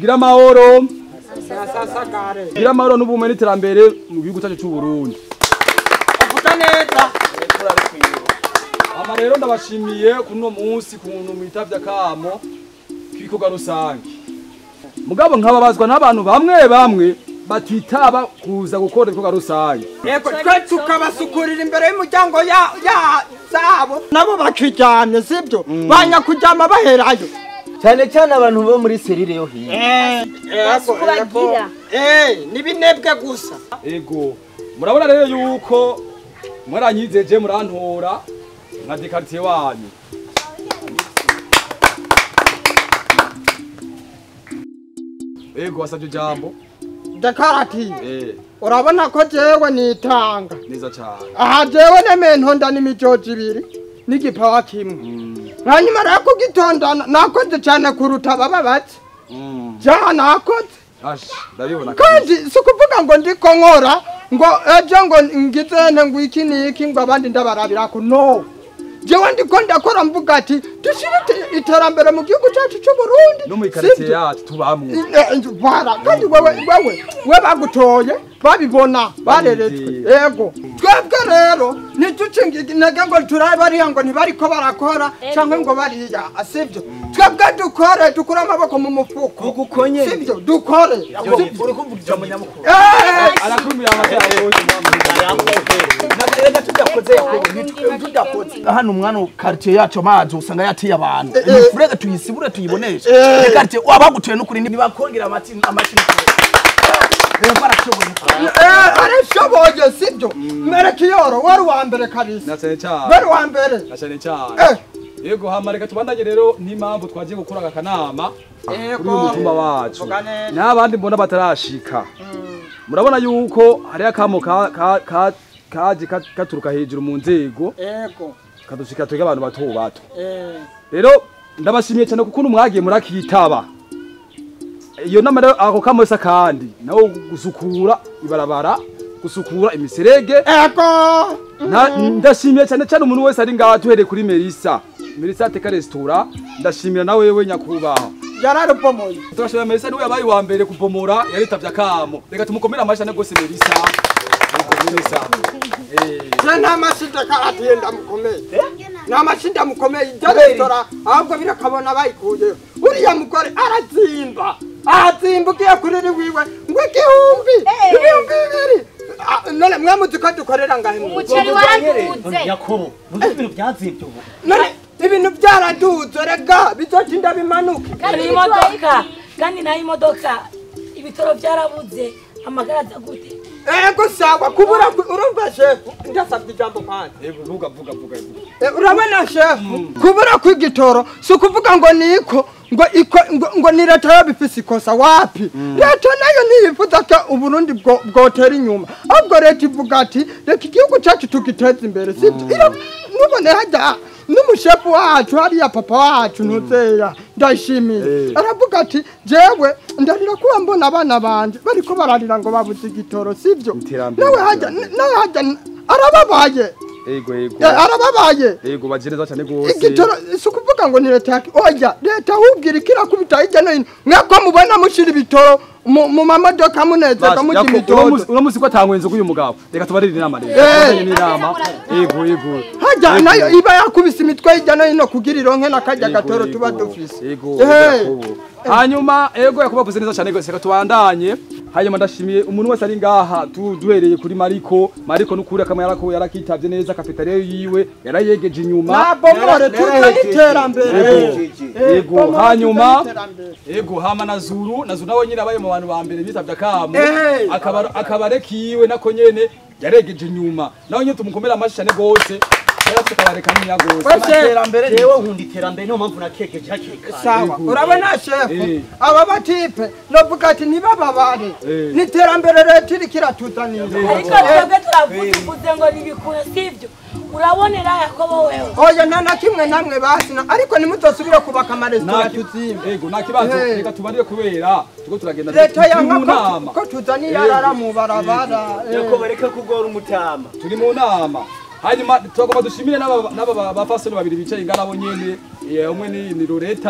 gira amahoro sasagare gira amahoro n'ubumwe n'iterambere mu gihugu cyacu cy'u Burundi uvuga neza ama rero ndabashimiye kuno munsi kuntu mwitavye akamo k'ibikorwa rusange mugabo nkababazwa n'abantu bamwe bamwe batitaba kuza gukora ibikorwa rusange yego twe tukabasukurira imbere y'umuryango ya ya zabo nabo bakijyanye sibyo banyakujyama baherayo cyane cyane abantu bo muri serire yo hino bagira n'ibinebwe gusa ego murabona rero yuko mwaranyizeje murantora nka dekaritiye wanyu ego wasabye ijambo dekaratiye eh urabona ko jewe nitanga neza cyane aha jewe nementonda n'imijoji ibiri n'igipawa kimwe hanyuma rero kugitondana nakoze cyane kuruta baba bake Mm. jaha nakoze ash ndabibona kandi si ukuvuga ngo ndiko nkora ngo ejo ngo ngizene ngo iki n'iki ngo abandi ndabarabirako no jewe ndiko ndakora mvuga ati dushire ite- iterambere mu gihugu cyacu cy'u Burundi no mu ikaritiye sibyo? yacu tubamwe bara kandi wewe wewe we bagutoye babibona bareretswe yego twebwe rero ntiduce intege ngo turabe bariya ngo ntibariko barakora cyangwa ngo bariya sibyo twebwe dukore dukure amaboko mu mufuko Tugukonye. sibyo dukore uri kumva ijambo nyamukuru Eh, arakumira amajyambere reka tudakoze yakobo tudakoze hano umwana quartier yacu amazi usanga yatiye abantu Eh, eh. imifurege tuyisibure tuyiboneshe Eh. quartier wabagutuye n'ukuri ntibakongera amati amati rero barashoboye eh, arashoboye sibyo mwereke iyoro wari uwa mbere kabisa na cyane cyane wari uwa mbere na cyane cyane Eh. yego hama reka tubandanye rero n'impamvu twagiye gukora aka kanama kuri uyu mutumba wacu Vuga neza. n'abandi mbona batarashika murabona yuko hariho akamo ka- ka- ka- kaje kat- gaturuka hejuru mu nzego yego kadushika twebwe abantu bato bato eh. rero ndabashimiye cyane kuko mwagiye murakitaba iyo nama rero ako kamose kandi nawo gusukura ibarabara gusukura imiserege ego Nta- ndashimiye cyane cyane umuntu wese ari ngaha tuhereye kuri Melissa Melissa ateka resitora ndashimira na wewe nyakubahwa yararubomoye turashimira Melissa niwe yabaye uwa mbere kupomora yaritavye akamo reka tumukomere amashyi cyane rwose Melissa Yego, Melissa eh je nta mashinda karatiye ndamukomeye nta mashinda mukomeye ijya resitora ahubwo birakabona bayikuyeho uriya mugore arazimba arazimba ugiye kuriri wiwe ngo igihumbi ibihumbi bibiri Ah, none mwe muzi ko dukorera ngahe mu rugo? umuceri waraduze yakobo muzi ibintu byazibye ubu none ibintu byaraduze rega bizotinda bimanuke kandi imodoka kandi nayo imodoka ibitoro byarabuze amagara aza gute ego sawa kubura ku- urumva shefu ndasabye ijambo kwanza yego vuga vuga vuga vuga. Eh, urabona shefu kubura kw'igitoro si ukuvuga ngo niko ngo iko ngo, ngo ni leta yabifise ikosa wapi leta nayo ntiyifuza ko uburundi bwo- bwotera inyuma ahubwo leta ivuga ati reka igihugu cyacu tugiteze imbere sibyo iyo nubone hajya n'umushefu wacu hariya papa wacu ntuzeya ndayishimiye aravuga ati jewe ndarira kuba mbona abana banje bariko bararira ngo babuze igitoro sibyo Iterambere nawe hajya nawe hajya arababaye yego yego Eh, arababaye yego bagireza cyane rwose igitoro si ukuvuga ngo ni leta yaki oya leta ahubwira ikirakubita hirya no hino mwako mubona mushyira ibitoro mu mu mamodoka munezerwa mujya imitondo uno musi ko atangwenze k'uyu mugabo reka tubarire inama rero Eh. tubarire n'inama yego yego hajya Yego. nayo iba yakubise imitwe hirya no hino kugira ironke n'akajya Yego, gatoro yego. tuba dufise Yego, Eh. Yakobo. hanyuma ego yakuba avuze neza cyane rwose reka tubandanye hanyuma ndashimiye umuntu wese ari ngaha tu- duhereye kuri mariko mariko n'ukuri akamwe yarako yarakitavye neza kafetariya yiwe yarayegeje inyuma nabomore tuzane iterambere yego bomore hanyuma tuzane iterambere. yego hama na zuru na zuru nawe nyine abaye mu bantu ba mbere bitavye akamo Eh. akaba akabare kiwe nako nyene yaregeje inyuma nawe nyine tumukomera amashi cyane rwose yarafite akabare kanini gose Wese- iterambere jewe nkunda iterambere niyo mpamvu nakegeje hakiri kare sawa urabona shefu Eh. aba batipe novuga ati ntibababare Eh. ni iterambere leta iriko iratuzanira ariko twebwe turavuze uvuze ngo ntibikure sibyo urabonera yakobo wewe oya nta na kimwe namwe basina ariko nimuzosubire kubaka amaresitora Nta- tuzimbe Ego nta kibazo Eh. reka tubarire kubera tuko turagenda leta turi yanka mu ko- nama ko tuzaniye arara mu barabara eh. yakobo bareke kugora umutama turi mu nama hanyuma turagomba dushimire n'aba n'aba bafasoni babiri bicaye ingana bo nyene eh, umwe ni ni Loreta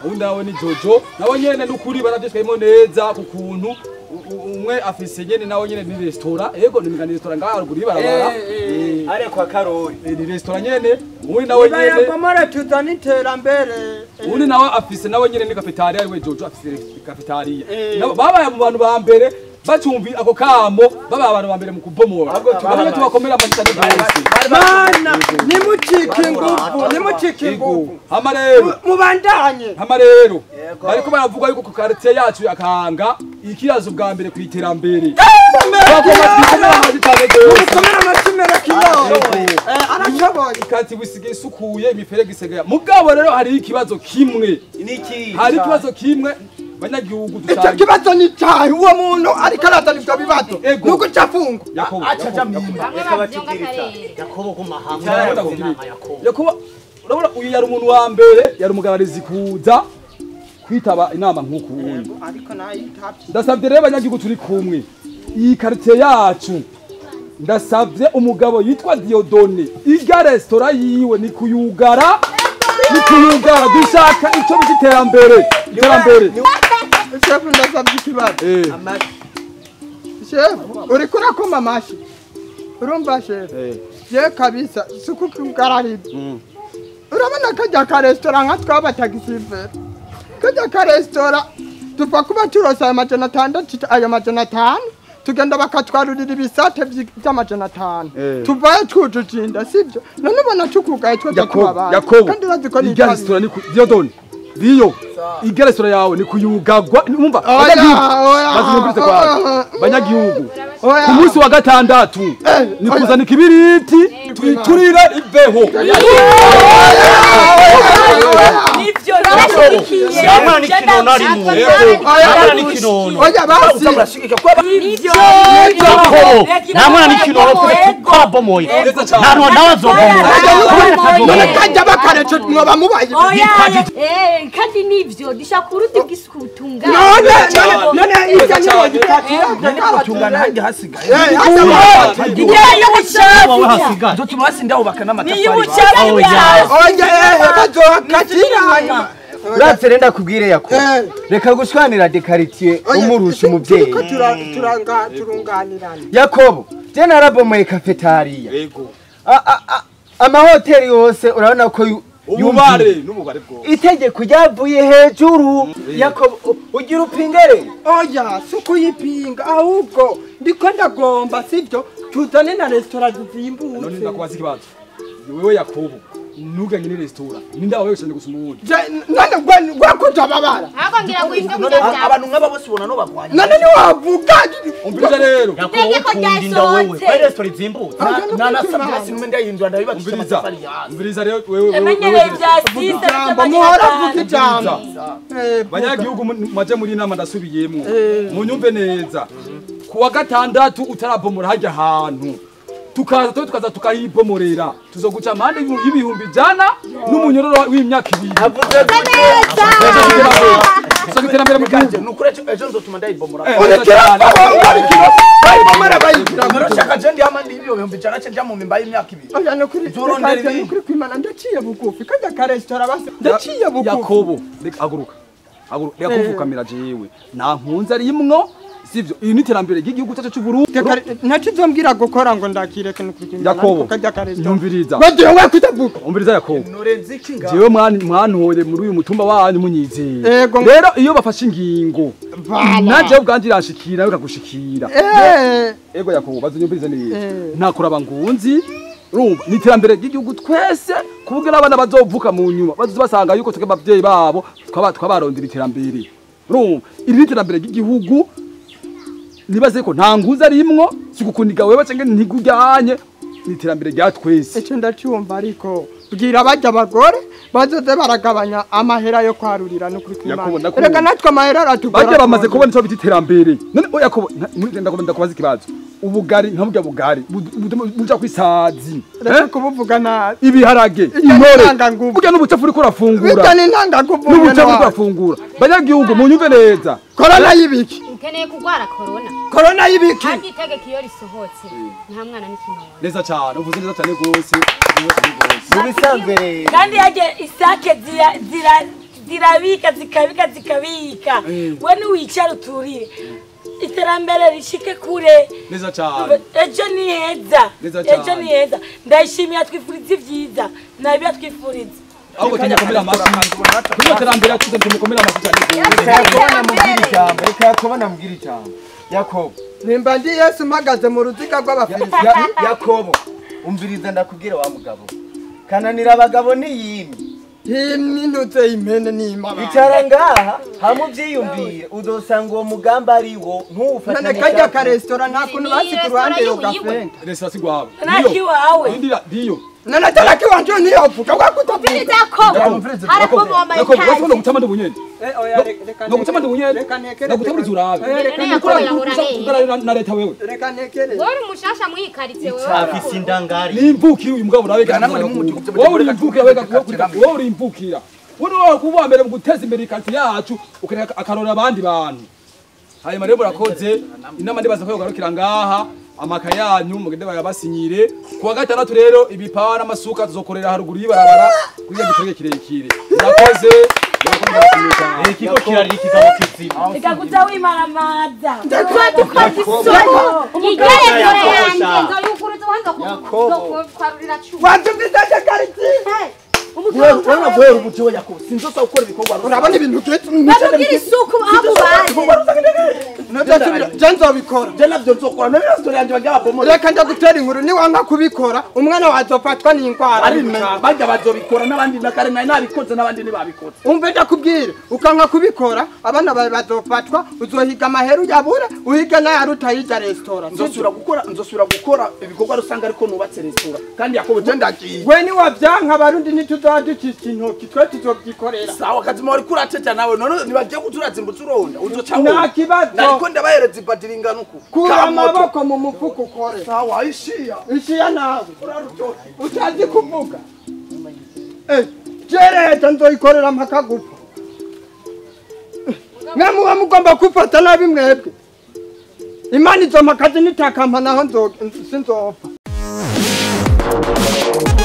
ubundi nawe ni jojo nabo nyene n'ukuri baravyitwayemo neza ku kuntu u- u- umwe afise nyene nawe nyene ni resitora yego ni migani resitora ngaha haruguru y'ibarabara Eh, are kwa karori eh, ni resitora nyene ubundi nawe nyene bayagomora tuzana iterambere ubundi nawe afise nawe nyene ni kafetariya ariwe jojo afise kafetariya Eh. Nabo babaye mu bantu ba mbere bacumbi ako kamo babaye abantu ba mbere mu kubomora Ahubwo tubabaye. Bamwe tubakomera amashyi cyane rwose mana nimucike ingufu nimucike Ego. ingufu hama rero Mu- mubandanye hama rero bariko baravuga yuko ku quartier yacu yakanga ikirazo bwa mbere ku iterambere bagomba twikomera amashyi cyane rwose mukomere amashimero kiyoyo arashoboye ikati wisigaye isukuye imiferege isigaye mugabo rero hari ikibazo kimwe niki hari ikibazo kimwe banyagihugu icyo dusanga kibazo ni cyahe uwo muntu ariko arazana ibyo bibazo Ego. nuko cafungwa Yakobo, aca aja Yakobo, mimba bamwe reka bavyonga batubwire akarere yakobo kumahanga Yakobo, yaravuze Yakobo. inama yakobo Yakobo urabona uyu yari umuntu wa mbere yari umugabarizi kuza kwitaba inama nk'uku wundi ariko nayitabye ndasabye rero abanyagihugu turi kumwe iyi quartier yacu ndasabye umugabo yitwa Diodone irya resitora yiwe ni kuyugara ni kuyugara dushaka icyo bita iterambere iterambere shefu ndasabye ikibazo Eh, shefu uriko urakoma amashi urumva shefu eh, je kabisa suku kugarariza mm. urabona kajya ka resitora nka tw'abatagisiveri kajya ka resitora dupfa kuba turose ayo majana atandatu ayo majana atanu tugenda bakatwarurira ibisate vy- vy'amajana atanu Eh. tuvayo twujuje inda sibyo none ubona tukugaye twese Yakobo tubabana Yakobo kandi urazi ko irya nitabi resitora ni ku Diodone Dio irya resitora yawe ni kuyugagwa umva Oya, banyagihugu oya, bazimubwize oya, kwa oya. banyagihugu Oya. ku munsi wa gatandatu ni oya. kuzana ikibiriti twiturire imbeho nivyo narashigikiye Yamwana ni kinono ari mu Yamwana ni kinono oya basi uza murashigika kuba nivyo yakobo nta mwana ni kinono twarabomoye Neza cyane. nta nawe azobomora none kajya bakarece mwoba mubaye Eh, kandi nivyo dushaka uruti bw'isuku butunganye none none none irya niwo gutungana hajya hasigaye igihe y'ubucafu wowe hasigaye dutuma basinda bubaka niyo n'amatafari ubucafu bwawe oya ehe bazohakatira uravye renda kubwire yako Eh. reka gushwanira dekaritiye umurusha umuvyeyi turiko tura- turanga- turunganirana yakobo je narabomoye kafetariya yego A- a- a- amahoteli yose urabona ko yu- ububare yumviye. n'ububare bwo itegeko ryavuye hejuru yakobo u- ugira upingere oya si ukuyipinga ahubwo ndiko ndagomba sibyo tuzane na resitora none zizimbutse ndakubaza ikibazo wewe yakobo ntuganye ni resitora ninde wawe cyane gusuma uwundi Je- none gwe- gwakuja babara ahubwo ngira ngo ivyo none kurya byawe abantu nk'aba bose ubona no bagwanya none niwavuga umviriza rero yakobo Itegeko ukunda inda wewe ryasohotse. kuri resitora izimbutse nanasabye hasi nimwe ndayihindura ndabibakisha umviriza amatafari hasi umviriza rero wewe wewe yamenyereye ibya sisa ijambo muhora vuga ijambo Eh, banyagihugu mu- maje muri inama ndasubiyemwo munyumve neza ku wa gatandatu utarabomora hajya ahantu tukaza tuba tukaza tukahibomorera tuzoguca amande y'ibihumbi ijana n'umunyororo w'imyaka ibiri tuzoga iterambere mu gihugu ni ukuri ejo- ejo nzotuma ndayibomora Eh, urekera cyane. aho barikiro bayibomara bayigira mu murashaka je ndihama ndibyo bihumbi ijana ce njya mu mimba y'imyaka ibiri oya ni ukuri Turondera reka- ni ibindi. ukuri kwimana ndaciye bugufi kajya ka resitora basi ndaciye bugufi yakobo reka haguruka haguruka reka kuvukamira jewe nta nkunzi arimwo sivyo iyi ni iterambere ry'igihugu cyacu cy'uburundi ntakizombwira gukora ngo ndakireke ni ukuri kwimana yakobo ariko kajya ka resitora nyumviriza bagiye we kutavuga umviriza yakobo nurenze iki ngaho jewe mwani- mwantoye muri uyu mutumba wanyu munyizeye Ego. rero iyo bafashe ingingo Vala. najewe ubwanje iranshikira bikagushikira Eh, ego yakobo bazunyumvirize neza Eh. nta kuraba ngunzi urumva ni iterambere ry'igihugu twese ku buryo n'abana bazovuka mu nyuma bazoza basanga yuko twebwe abavyeyi babo twaba- twabarondera iterambere urumva iri ni iterambere ry'igihugu nibaze ko nta ngunzi arimwo si gukuniga wewe canke ntigujyanye ni iterambere rya twese icyo ndacyumva ariko bwira bajya abagore bazoze baragabanya amahera yo kwarurira no kuri Yakobo, kwimana ndakubona. reka natwe amahera aratugora bajya bamaze kubona icyo bita iterambere none oya ko ndakomeza ndakubaza ikibazo ubugari nka burya bugari bu- bu- buja kwisazi reka kubuvuga nabi ibiharage Ijya intore n'intanganguvu. burya n'ubucafu uriko urafungura bityo ni intangaguvu n'ubucafu uriko urafungura banyagihugu munyumve neza korona y'ibiki ukeneye kurwara korona korona y'ibiki kandi itegeko iyo risohotse nta mwana n'ikinono neza cyane uvuze neza cyane rwose uvuze neza rwose mu bisanzwe rero kandi yaje isake zira zira zirabika zikabika zikabika Mm. we niwicara uturire iterambere rishike kure neza cyane ejo ni heza Neza cyane. ejo ni heza ndayishimiye twifuriza ibyiza nabiyo twifuriza ahubwo tumukomere amashyi kuri iyo terambere yacuze tumukomere amashyi cyane reka yakobona mubwira ijambo reka yakobona mubwira ijambo yakobo nimba ndi yesu mpagaze mu ruziga rw'abafilisiti Ya- yakobo umviriza ndakubwira wa mugabo kananira abagabo niyimye himyinutse impene n'imana icara ngaha hamwe ubyiyumvire uzosanga uwo mugambi ari wo none ntuwufatanye kajya karesitora nta kuntu basi ku ruhande yo gafenta resitora si rwawe nakiwawe Ndira ndiyo none ataraki wanje niyovuga wakutavuga Yakobo Yakobo wese no gutama ndubunyene no gutama ndubunyene reka nekere no gutama zurabe reka Ukora nekere kuza kuganira na leta wewe reka nekere wari umushasha mwikaritse afise indangari nimbukira uyu mugabo nawe Gana muri mu gihugu wowe uri imvukira wega wowe uri imvukira wowe wawe kuba mbere mu guteza imbere ikarti yacu ukareka akarora abandi bantu hanyuma rero murakoze inama ndibaza ko yogarukira ngaha amaka yanyu mugende bayabasinyire kuwa gatandatu rero ibipawa n'amasuka tuzokorera haruguru y'ibarabara kuri iyo gikorwa kirekire murakoze murakoze murashimye cyane ikigo kirarira ikigabo kizima reka kuza wimaramaza igerekore yanjye nzoyukuruza ubanza kwarurira cumi watumvizaje kariti urabona guhera ubu jewe yakobo sinzosa gukora ibikorwa urabona ibintu byinshi babubwira isuku aho mubaye je nzobikora je navyo nzokora none resitora yanjye bagira babomore reka ndagutera inkuru niwanka kubikora umwana wazofatwa n'indwara ari bajya bazobikora n'abandi nakare nari nabikoze n'abandi ntibabikoze umve ndakubwire ukanka kubikora abana bawe bazofatwa uzohiga amaheru yabura uhiga n'ayaruta hirya resitora nzosubira gukora nzosubira gukora ibikorwa rusange ariko nubatse resitora kandi yakobo je ndagiye we niwavyanka abarundi ntituzoducisha intoki twe tuzovyikorera sawa kazima wari kurateja nawe none nibagiye kuturazimbuza uronda uzoca nta kibazo nariko ndabahereza ibadiri ingana uku kura Ka moto. amaboko mu mufuka ukore sawa ishiya ishiya nawe utazi kuvuga Eh, jereta nzoyikorera mpaka gupfa mwe muba mugomba kufata nabi mwebwe imana izo mpakazi nitakampa naho nzo- sinzopfa